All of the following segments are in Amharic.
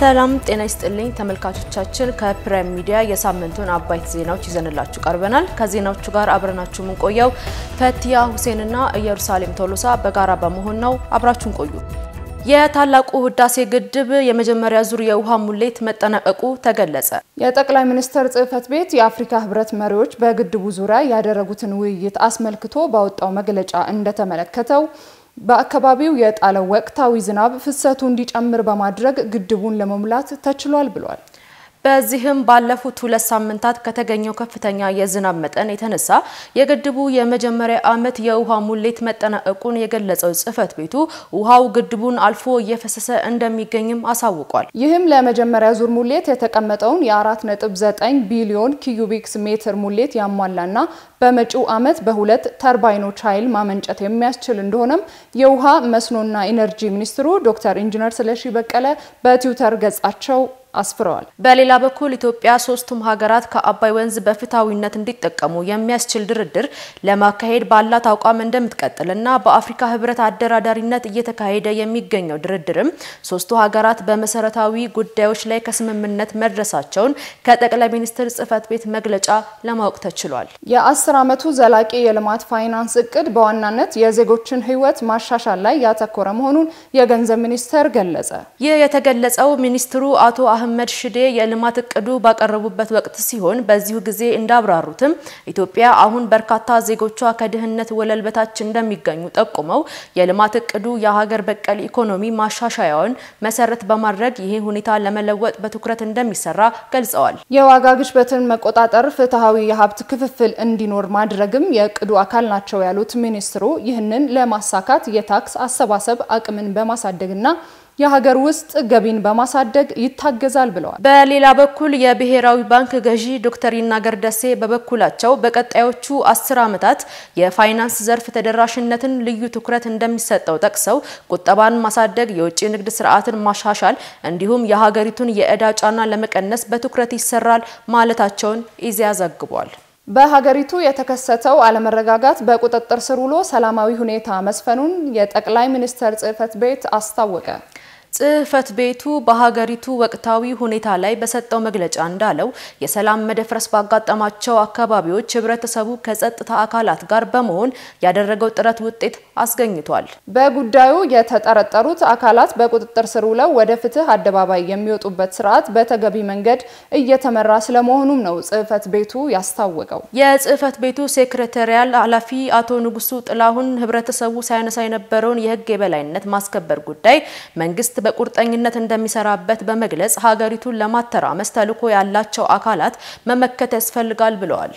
ሰላም ጤና ይስጥልኝ ተመልካቾቻችን፣ ከፕራይም ሚዲያ የሳምንቱን አበይት ዜናዎች ይዘንላችሁ ቀርበናል። ከዜናዎቹ ጋር አብረናችሁ የምንቆየው ፈቲያ ሁሴንና ኢየሩሳሌም ቶሎሳ በጋራ በመሆን ነው። አብራችሁን ቆዩ። የታላቁ ህዳሴ ግድብ የመጀመሪያ ዙር የውሃ ሙሌት መጠናቀቁ ተገለጸ። የጠቅላይ ሚኒስትር ጽህፈት ቤት የአፍሪካ ህብረት መሪዎች በግድቡ ዙሪያ ያደረጉትን ውይይት አስመልክቶ ባወጣው መግለጫ እንደተመለከተው በአካባቢው የጣለው ወቅታዊ ዝናብ ፍሰቱ እንዲጨምር በማድረግ ግድቡን ለመሙላት ተችሏል ብሏል። በዚህም ባለፉት ሁለት ሳምንታት ከተገኘው ከፍተኛ የዝናብ መጠን የተነሳ የግድቡ የመጀመሪያ ዓመት የውሃ ሙሌት መጠናቀቁን የገለጸው ጽህፈት ቤቱ ውሃው ግድቡን አልፎ እየፈሰሰ እንደሚገኝም አሳውቋል። ይህም ለመጀመሪያ ዙር ሙሌት የተቀመጠውን የ4.9 ቢሊዮን ኪዩቢክስ ሜትር ሙሌት ያሟላና በመጪው ዓመት በሁለት ተርባይኖች ኃይል ማመንጨት የሚያስችል እንደሆነም የውሃ መስኖና ኢነርጂ ሚኒስትሩ ዶክተር ኢንጂነር ስለሺ በቀለ በትዊተር ገጻቸው አስፍረዋል። በሌላ በኩል ኢትዮጵያ ሶስቱም ሀገራት ከአባይ ወንዝ በፍትሐዊነት እንዲጠቀሙ የሚያስችል ድርድር ለማካሄድ ባላት አቋም እንደምትቀጥልና በአፍሪካ ህብረት አደራዳሪነት እየተካሄደ የሚገኘው ድርድርም ሶስቱ ሀገራት በመሰረታዊ ጉዳዮች ላይ ከስምምነት መድረሳቸውን ከጠቅላይ ሚኒስትር ጽህፈት ቤት መግለጫ ለማወቅ ተችሏል። የአስር ዓመቱ ዘላቂ የልማት ፋይናንስ እቅድ በዋናነት የዜጎችን ህይወት ማሻሻል ላይ ያተኮረ መሆኑን የገንዘብ ሚኒስቴር ገለጸ። ይህ የተገለጸው ሚኒስትሩ አቶ አህመድ ሽዴ የልማት እቅዱ ባቀረቡበት ወቅት ሲሆን በዚሁ ጊዜ እንዳብራሩትም ኢትዮጵያ አሁን በርካታ ዜጎቿ ከድህነት ወለል በታች እንደሚገኙ ጠቁመው የልማት እቅዱ የሀገር በቀል ኢኮኖሚ ማሻሻያውን መሰረት በማድረግ ይህ ሁኔታ ለመለወጥ በትኩረት እንደሚሰራ ገልጸዋል። የዋጋ ግሽበትን መቆጣጠር፣ ፍትሐዊ የሀብት ክፍፍል እንዲኖር ማድረግም የእቅዱ አካል ናቸው ያሉት ሚኒስትሩ ይህንን ለማሳካት የታክስ አሰባሰብ አቅምን በማሳደግና የሀገር ውስጥ ገቢን በማሳደግ ይታገዛል ብለዋል። በሌላ በኩል የብሔራዊ ባንክ ገዢ ዶክተር ይናገር ደሴ በበኩላቸው በቀጣዮቹ አስር ዓመታት የፋይናንስ ዘርፍ ተደራሽነትን ልዩ ትኩረት እንደሚሰጠው ጠቅሰው ቁጠባን ማሳደግ፣ የውጭ ንግድ ስርዓትን ማሻሻል እንዲሁም የሀገሪቱን የዕዳ ጫና ለመቀነስ በትኩረት ይሰራል ማለታቸውን ኢዜአ ዘግቧል። በሀገሪቱ የተከሰተው አለመረጋጋት በቁጥጥር ስር ውሎ ሰላማዊ ሁኔታ መስፈኑን የጠቅላይ ሚኒስትር ጽህፈት ቤት አስታወቀ። ጽህፈት ቤቱ በሀገሪቱ ወቅታዊ ሁኔታ ላይ በሰጠው መግለጫ እንዳለው የሰላም መደፍረስ ባጋጠማቸው አካባቢዎች ህብረተሰቡ ከጸጥታ አካላት ጋር በመሆን ያደረገው ጥረት ውጤት አስገኝቷል። በጉዳዩ የተጠረጠሩት አካላት በቁጥጥር ስር ውለው ወደ ፍትህ አደባባይ የሚወጡበት ስርዓት በተገቢ መንገድ እየተመራ ስለመሆኑም ነው ጽህፈት ቤቱ ያስታወቀው። የጽህፈት ቤቱ ሴክሬታሪያል ኃላፊ አቶ ንጉሱ ጥላሁን ህብረተሰቡ ሳያነሳ የነበረውን የህግ የበላይነት ማስከበር ጉዳይ መንግስት በቁርጠኝነት እንደሚሰራበት በመግለጽ ሀገሪቱን ለማተራመስ ተልዕኮ ያላቸው አካላት መመከት ያስፈልጋል ብለዋል።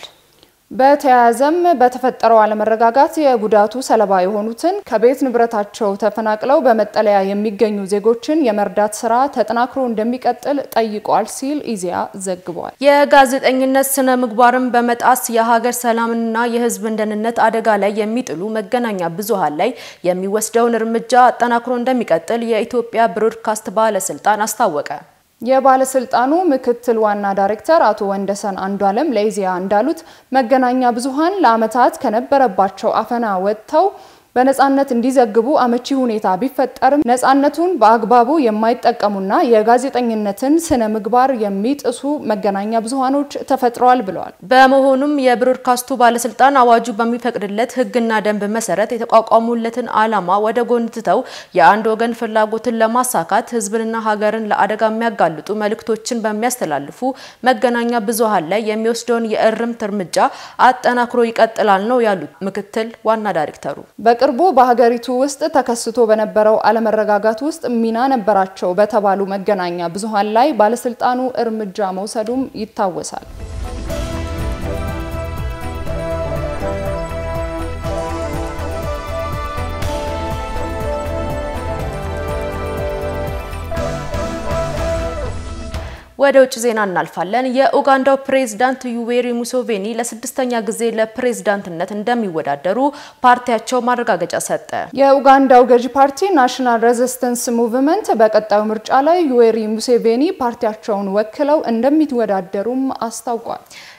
በተያያዘም በተፈጠረው አለመረጋጋት የጉዳቱ ሰለባ የሆኑትን ከቤት ንብረታቸው ተፈናቅለው በመጠለያ የሚገኙ ዜጎችን የመርዳት ስራ ተጠናክሮ እንደሚቀጥል ጠይቋል ሲል ኢዜአ ዘግቧል። የጋዜጠኝነት ስነ ምግባርን በመጣስ የሀገር ሰላምና የህዝብን ደህንነት አደጋ ላይ የሚጥሉ መገናኛ ብዙሃን ላይ የሚወስደውን እርምጃ አጠናክሮ እንደሚቀጥል የኢትዮጵያ ብሮድካስት ባለስልጣን አስታወቀ። የባለስልጣኑ ምክትል ዋና ዳይሬክተር አቶ ወንደሰን አንዷለም ለኢዜአ እንዳሉት መገናኛ ብዙሃን ለዓመታት ከነበረባቸው አፈና ወጥተው በነጻነት እንዲዘግቡ አመቺ ሁኔታ ቢፈጠርም ነጻነቱን በአግባቡ የማይጠቀሙና የጋዜጠኝነትን ስነ ምግባር የሚጥሱ መገናኛ ብዙሃኖች ተፈጥረዋል ብለዋል። በመሆኑም የብሮድካስቱ ባለስልጣን አዋጁ በሚፈቅድለት ሕግና ደንብ መሰረት የተቋቋሙለትን ዓላማ ወደ ጎን ትተው የአንድ ወገን ፍላጎትን ለማሳካት ሕዝብንና ሀገርን ለአደጋ የሚያጋልጡ መልእክቶችን በሚያስተላልፉ መገናኛ ብዙሃን ላይ የሚወስደውን የእርምት እርምጃ አጠናክሮ ይቀጥላል ነው ያሉት ምክትል ዋና ዳይሬክተሩ። በቅርቡ በሀገሪቱ ውስጥ ተከስቶ በነበረው አለመረጋጋት ውስጥ ሚና ነበራቸው በተባሉ መገናኛ ብዙሃን ላይ ባለስልጣኑ እርምጃ መውሰዱም ይታወሳል። ወደ ውጭ ዜና እናልፋለን። የኡጋንዳው ፕሬዝዳንት ዩዌሪ ሙሴቬኒ ለስድስተኛ ጊዜ ለፕሬዝዳንትነት እንደሚወዳደሩ ፓርቲያቸው ማረጋገጫ ሰጠ። የኡጋንዳው ገዢ ፓርቲ ናሽናል ሬዚስተንስ ሙቭመንት በቀጣዩ ምርጫ ላይ ዩዌሪ ሙሴቬኒ ፓርቲያቸውን ወክለው እንደሚወዳደሩም አስታውቋል።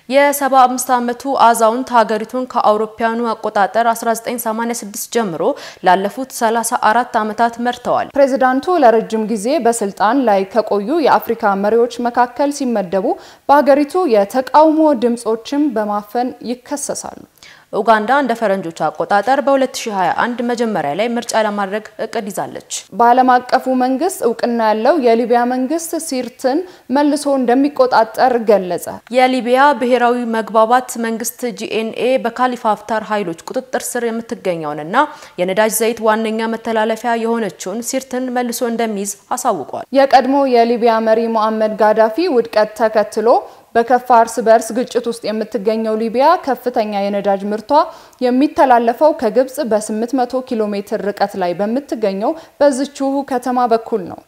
የ75 ዓመቱ አዛውንት ሀገሪቱን ከአውሮፓውያኑ አቆጣጠር 1986 ጀምሮ ላለፉት 34 ዓመታት መርተዋል። ፕሬዚዳንቱ ለረጅም ጊዜ በስልጣን ላይ ከቆዩ የአፍሪካ መሪዎች መካከል ሲመደቡ በሀገሪቱ የተቃውሞ ድምጾችን በማፈን ይከሰሳሉ። ኡጋንዳ እንደ ፈረንጆቹ አቆጣጠር በ2021 መጀመሪያ ላይ ምርጫ ለማድረግ እቅድ ይዛለች። በዓለም አቀፉ መንግስት እውቅና ያለው የሊቢያ መንግስት ሲርትን መልሶ እንደሚቆጣጠር ገለጸ። የሊቢያ ብሔራዊ መግባባት መንግስት ጂኤንኤ በካሊፋ ሀፍታር ኃይሎች ቁጥጥር ስር የምትገኘውንና የነዳጅ ዘይት ዋነኛ መተላለፊያ የሆነችውን ሲርትን መልሶ እንደሚይዝ አሳውቋል። የቀድሞ የሊቢያ መሪ ሞአመድ ጋዳፊ ውድቀት ተከትሎ በከፋ እርስ በእርስ ግጭት ውስጥ የምትገኘው ሊቢያ ከፍተኛ የነዳጅ ምርቷ የሚተላለፈው ከግብጽ በ800 ኪሎ ሜትር ርቀት ላይ በምትገኘው በዝችሁ ከተማ በኩል ነው።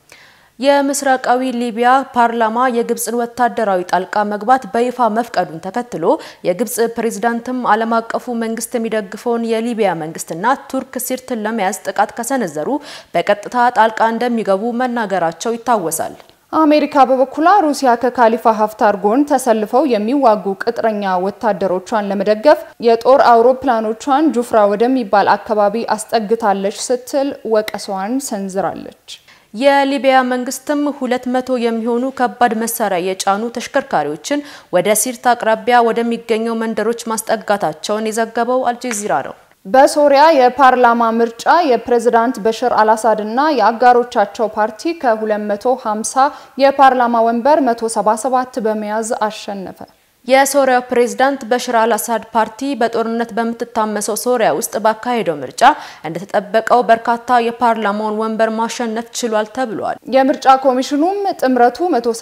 የምስራቃዊ ሊቢያ ፓርላማ የግብጽን ወታደራዊ ጣልቃ መግባት በይፋ መፍቀዱን ተከትሎ የግብጽ ፕሬዝዳንትም ዓለም አቀፉ መንግስት የሚደግፈውን የሊቢያ መንግስትና ቱርክ ሲርትን ለመያዝ ጥቃት ከሰነዘሩ በቀጥታ ጣልቃ እንደሚገቡ መናገራቸው ይታወሳል። አሜሪካ በበኩሏ ሩሲያ ከካሊፋ ሀፍታር ጎን ተሰልፈው የሚዋጉ ቅጥረኛ ወታደሮቿን ለመደገፍ የጦር አውሮፕላኖቿን ጁፍራ ወደሚባል አካባቢ አስጠግታለች ስትል ወቀሳዋን ሰንዝራለች። የሊቢያ መንግስትም ሁለት መቶ የሚሆኑ ከባድ መሳሪያ የጫኑ ተሽከርካሪዎችን ወደ ሲርት አቅራቢያ ወደሚገኘው መንደሮች ማስጠጋታቸውን የዘገበው አልጀዚራ ነው። በሶሪያ የፓርላማ ምርጫ የፕሬዝዳንት በሽር አልአሳድ እና የአጋሮቻቸው ፓርቲ ከ250 የፓርላማ ወንበር 177 በመያዝ አሸነፈ። የሶሪያው ፕሬዝዳንት በሽር አልአሳድ ፓርቲ በጦርነት በምትታመሰው ሶሪያ ውስጥ ባካሄደው ምርጫ እንደተጠበቀው በርካታ የፓርላማውን ወንበር ማሸነፍ ችሏል ተብሏል። የምርጫ ኮሚሽኑም ጥምረቱ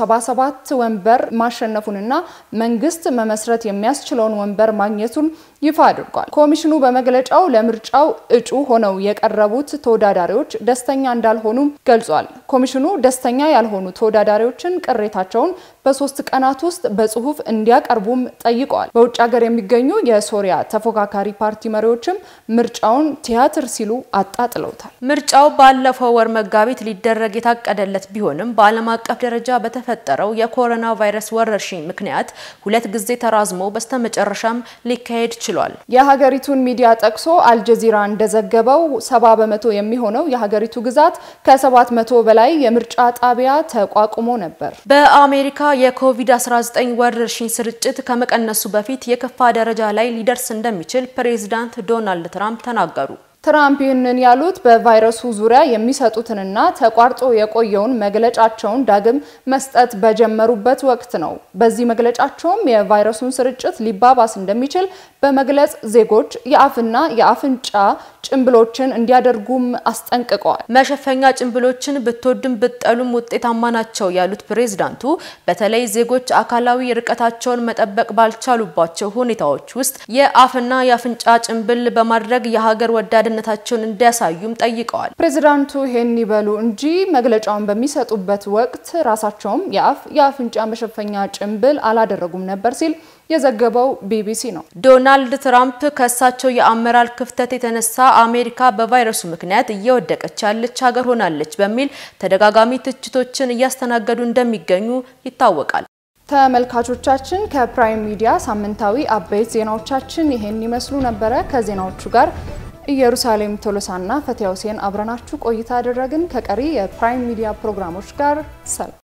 177 ወንበር ማሸነፉንና መንግስት መመስረት የሚያስችለውን ወንበር ማግኘቱን ይፋ አድርጓል። ኮሚሽኑ በመግለጫው ለምርጫው እጩ ሆነው የቀረቡት ተወዳዳሪዎች ደስተኛ እንዳልሆኑ ገልጿል። ኮሚሽኑ ደስተኛ ያልሆኑ ተወዳዳሪዎችን ቅሬታቸውን በሶስት ቀናት ውስጥ በጽሁፍ እንዲያቀርቡም ጠይቀዋል። በውጭ ሀገር የሚገኙ የሶሪያ ተፎካካሪ ፓርቲ መሪዎችም ምርጫውን ቲያትር ሲሉ አጣጥለውታል። ምርጫው ባለፈው ወር መጋቢት ሊደረግ የታቀደለት ቢሆንም በዓለም አቀፍ ደረጃ በተፈጠረው የኮሮና ቫይረስ ወረርሽኝ ምክንያት ሁለት ጊዜ ተራዝሞ በስተመጨረሻም ሊካሄድ ችሏል። የሀገሪቱን ሚዲያ ጠቅሶ አልጀዚራ እንደዘገበው ሰባ በመቶ የሚሆነው የሀገሪቱ ግዛት ከሰባት መቶ በላይ የምርጫ ጣቢያ ተቋቁሞ ነበር። በአሜሪካ የኮቪድ-19 ወረርሽኝ ስርጭት ከመቀነሱ በፊት የከፋ ደረጃ ላይ ሊደርስ እንደሚችል ፕሬዚዳንት ዶናልድ ትራምፕ ተናገሩ። ትራምፕ ይህንን ያሉት በቫይረሱ ዙሪያ የሚሰጡትንና ተቋርጦ የቆየውን መግለጫቸውን ዳግም መስጠት በጀመሩበት ወቅት ነው። በዚህ መግለጫቸውም የቫይረሱን ስርጭት ሊባባስ እንደሚችል በመግለጽ ዜጎች የአፍና የአፍንጫ ጭንብሎችን እንዲያደርጉም አስጠንቅቀዋል። መሸፈኛ ጭንብሎችን ብትወድም ብትጠሉም ውጤታማ ናቸው ያሉት ፕሬዝዳንቱ በተለይ ዜጎች አካላዊ ርቀታቸውን መጠበቅ ባልቻሉባቸው ሁኔታዎች ውስጥ የአፍና የአፍንጫ ጭንብል በማድረግ የሀገር ወዳድነታቸውን እንዲያሳዩም ጠይቀዋል። ፕሬዝዳንቱ ይሄን ይበሉ እንጂ መግለጫውን በሚሰጡበት ወቅት ራሳቸውም የአፍ የአፍንጫ መሸፈኛ ጭንብል አላደረጉም ነበር ሲል የዘገበው ቢቢሲ ነው። ዶናልድ ትራምፕ ከእሳቸው የአመራር ክፍተት የተነሳ አሜሪካ በቫይረሱ ምክንያት እየወደቀች ያለች ሀገር ሆናለች በሚል ተደጋጋሚ ትችቶችን እያስተናገዱ እንደሚገኙ ይታወቃል። ተመልካቾቻችን ከፕራይም ሚዲያ ሳምንታዊ አበይት ዜናዎቻችን ይሄን ይመስሉ ነበረ። ከዜናዎቹ ጋር ኢየሩሳሌም ቶሎሳና ፈቲያ ሁሴን አብረናችሁ ቆይታ አደረግን። ከቀሪ የፕራይም ሚዲያ ፕሮግራሞች ጋር ሰላም